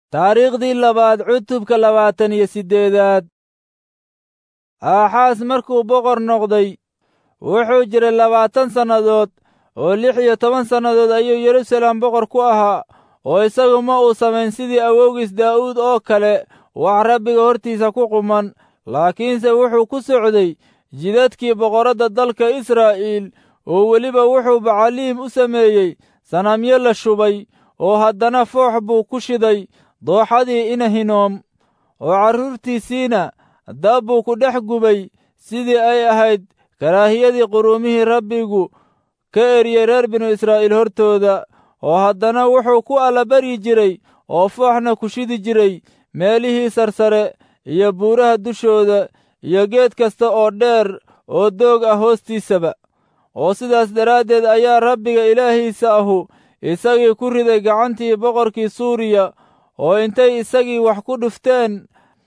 taariikhdii labaad cutubka labaatan iyo siddeedaad aaxaas markuu boqor noqday wuxuu jiray labaatan sannadood oo lix iyo toban sannadood ayuu yeruusaalem boqor ku ahaa oo isagu ma uu samayn sidii awowgiis daa'uud oo kale wax rabbiga hortiisa ku quman laakiinse wuxuu ku socday jidadkii boqorradda dalka israa'iil oo weliba wuxuu bacaliim u sameeyey sanamyo la shubay oo haddana foox buu ku shiday dooxadii inahinoom oo carruurtiisiina dab buu ku dhex gubay sidii ay ahayd karaahiyadii quruumihii rabbigu ka eriyey reer binu israa'iil hortooda oo haddana wuxuu ku allabaryi jiray oo fooxna ku shidi jiray meelihii sarsare iyo buuraha dushooda iyo geed kasta oo dheer oo doog ah hoostiisaba oo sidaas daraaddeed ayaa rabbiga ilaahiisa ahu isagii ku riday gacantii boqorkii suuriya oo intay isagii wax ku dhufteen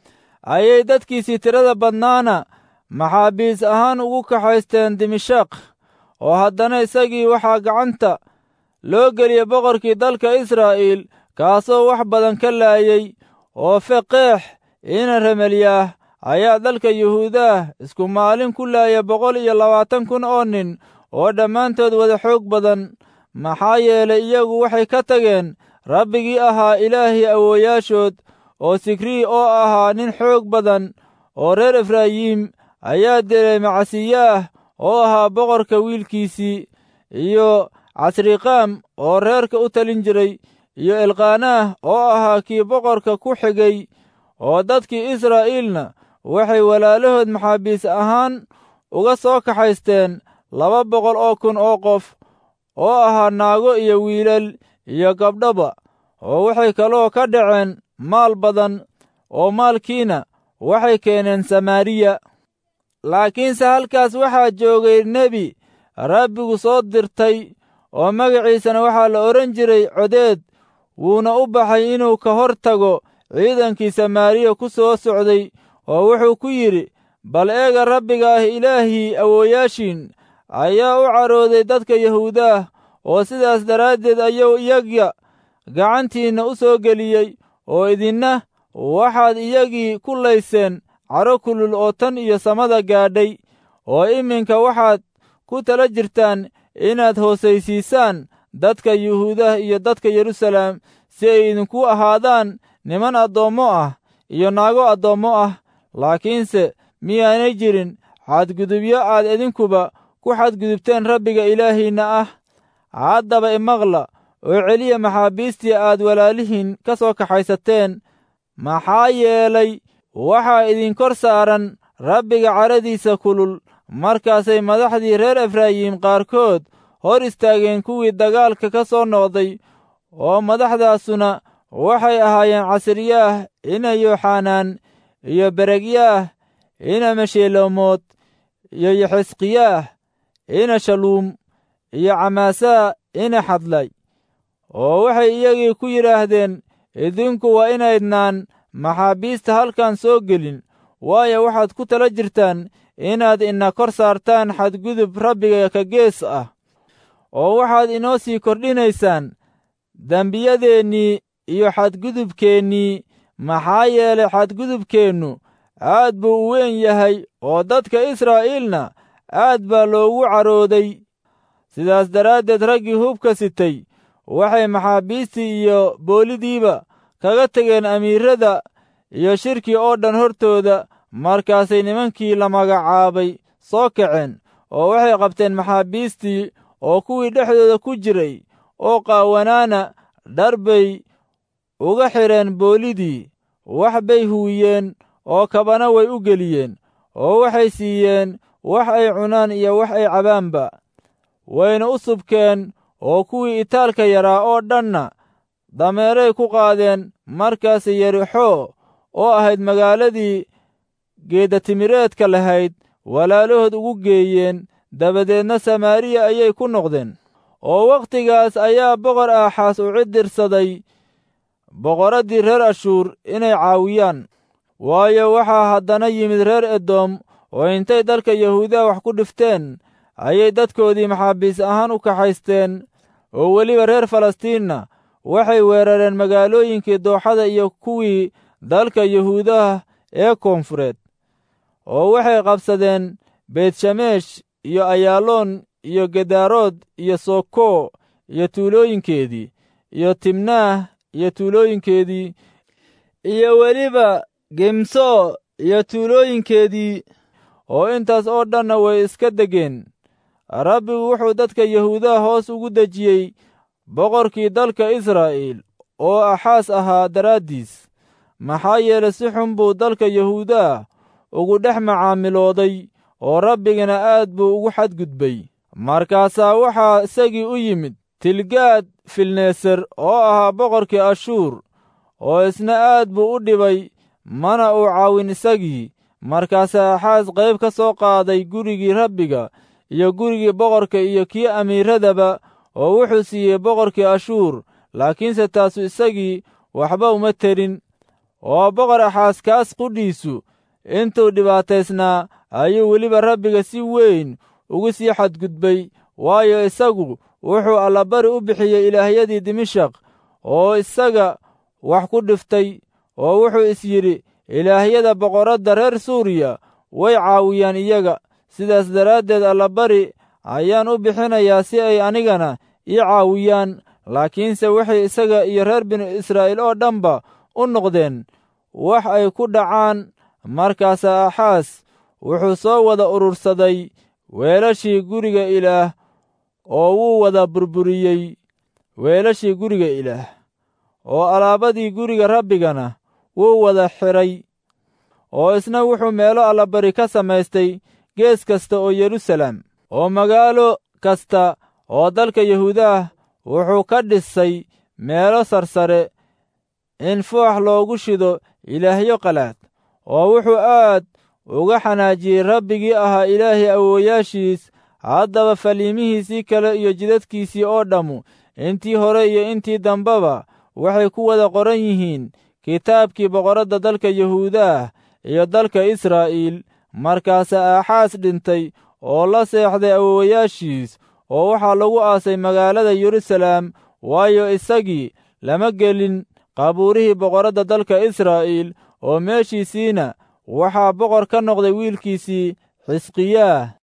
ayay dadkiisii tirada badnaana maxaabiis ahaan ugu kaxaysteen dimashaq oo haddana isagii waxaa gacanta loo geliyey boqorkii dalka israa'iil kaasoo wax badan ka laayey oo feqeex ina remelyaah ayaa dalka yuhuudaah isku maalin ku laaya boqol iyo labaatan kun oo nin oo dhammaantood wada xoog badan maxaa yeelay iyagu waxay ka tageen rabbigii ahaa ilaahii awooyaashood oo sikrii oo ahaa nin xoog badan oo reer efraayiim ayaa dilay macasiyaah oo ahaa boqorka wiilkiisii iyo casriqaam oo reerka u talin jiray iyo elqaanaah oo ahaa kii boqorka ku xigay oo dadkii israa'iilna waxay walaalahood maxaabiis ahaan uga soo kaxaysteen laba boqol oo kun oo qof oo ahaa naago iyo wiilal iyo gabdhaba oo waxay kaloo ka dhaceen maal badan oo maalkiina waxay keeneen samaariya laakiinse halkaas waxaa joogay nebi rabbigu soo dirtay oo magaciisana waxaa la odhan jiray codeed wuuna u baxay inuu ka hor tago ciidankii samaariya ku soo socday oo wuxuu ku yidhi bal eega rabbiga ah ilaahii awooyaashiin ayaa u carooday dadka yahuudaah oo sidaas daraaddeed ayuu iyaga gacantiinna u soo geliyey oo idinna waxaad iyagii ku layseen caro kulul oo tan iyo samada gaadhay oo iminka waxaad ku tala jirtaan inaad hoosaysiisaan dadka yuhuudah iyo dadka yeruusaalem si ay idinku ahaadaan niman addoommo ah iyo naago addoommo ah laakiinse miyaanay jirin xadgudubyo aad idinkuba ku xadgudubteen rabbiga ilaahiinna ah haddaba imaqla oo celiya maxaabiistii aad walaalihiin ka soo kaxaysateen maxaa yeelay waxaa idin kor saaran rabbiga caradiisa kulul markaasay madaxdii reer efraayim qaarkood hor istaageen kuwii dagaalka ka soo noqday oo madaxdaasuna waxay ahaayeen casriyaah ina yooxanaan iyo beregyaah ina meshelomood iyo yaxisqiyaah ina shaluum iyo camaasaa ina xadlay oo waxay iyagii ku yidhaahdeen idinku waa inaydnaan maxaabiista halkan soo gelin waayo waxaad ku tala jirtaan inaad ina kor saartaan xadgudub rabbiga ka gees ah oo waxaad inoo sii kordhinaysaan dembiyadeennii iyo xadgudubkeennii maxaa yeelay xadgudubkeennu aad buu u weyn yahay oo dadka israa'iilna aad baa loogu carooday sidaas daraaddeed raggii hubka sitay waxay maxaabiistii iyo boolidiiba kaga tegeen amiirrada iyo shirkii oo dhan hortooda markaasay nimankii la magacaabay soo kaceen oo waxay qabteen maxaabiistii oo kuwii dhexdooda ku jiray oo qaawanaana dhar bay uga xidheen boolidii wax bay huwiyeen oo kabana way u geliyeen oo waxay siiyeen wax ay cunaan iyo wax ay cabaanba wayna u subkeen oo kuwii itaalka yaraa oo dhanna dameeray ku qaadeen markaasay yerixo oo ahayd magaaladii geedatimireedka lahayd walaalahood ugu geeyeen dabadeedna samaariya ayay ku noqdeen oo wakhtigaas ayaa boqor aaxaas u cidirsaday boqorraddii reer ashuur inay caawiyaan waayo waxaa haddana yimid reer edom oo intay dalka yahuudaha wax ku dhifteen ayay dadkoodii maxaabiis ahaan u kaxaysteen oo weliba reer falastiinna waxay weerareen magaalooyinkii dooxada iyo kuwii dalka yuhuudaha ee koonfureed oo waxay qabsadeen beetshameesh iyo ayaaloon iyo gedarood iyo soko iyo tuulooyinkeedii iyo timnaah iyo tuulooyinkeedii iyo weliba gemso iyo tuulooyinkeedii oo intaas oo dhanna way iska degeen rabbigu wuxuu dadka yahuudaha hoos ugu dejiyey boqorkii dalka israa'iil oo axaas ahaa daraaddiis maxaa yeelay si xun buu dalka yahuudaha ugu dhex macaamilooday oo rabbigana aad buu ugu xadgudbay markaasaa waxaa isagii u yimid tilgaad filneser oo ahaa boqorkii ashuur oo isna aad buu u dhibay mana uu caawin isagii markaasaa axaas qayb ka soo qaaday gurigii rabbiga iyo gurigii boqorka iyo kii amiiradaba oo wuxuu siiyey boqorkii ashuur laakiinse taasu isagii waxba uma terin oo boqor axaas kaas qudhiisu intuu dhibaataysnaa ayuu weliba rabbiga si weyn ugu sii xadgudbay waayo isagu wuxuu allabari u bixiyey ilaahyadii dimashaq oo isaga wax ku dhiftay oo wuxuu is yidhi ilaahyada boqorradda reer suuriya way caawiyaan iyaga sidaas daraaddeed allabari ayaan u bixinayaa si ay anigana ii caawiyaan laakiinse waxay isaga iyo reer binu israa'iil oo dhanba u noqdeen wax ay ku dhacaan markaasaa axaas wuxuu soo wada urursaday weelashii guriga ilaah oo wuu wada burburiyey weelashii guriga ilaah oo alaabadii guriga rabbigana wuu wada xidhay oo isna wuxuu meelo allabari ka samaystay gees kasta oo yeruusaalem oo magaalo kasta oo dalka yahuudaah wuxuu ka dhisay meelo sarsare in foox loogu shido ilaahyo qalaad oo wuxuu aad uga xanaajiyey rabbigii ahaa ilaahay awoowayaashiis haddaba faliimihiisii kale iyo jidadkiisii oo dhammu intii hore iyo intii dambeba waxay ku wada qoran yihiin kitaabkii boqorradda dalka yahuudaah iyo dalka israa'iil markaasaa aaxaas dhintay oo la seexday awoowayaashiis oo waxaa lagu aasay magaalada yeruusaalem waayo isagii lama gelin qabuurihii boqorradda dalka israa'iil oo meeshiisiina waxaa boqor ka noqday wiilkiisii xisqiyaah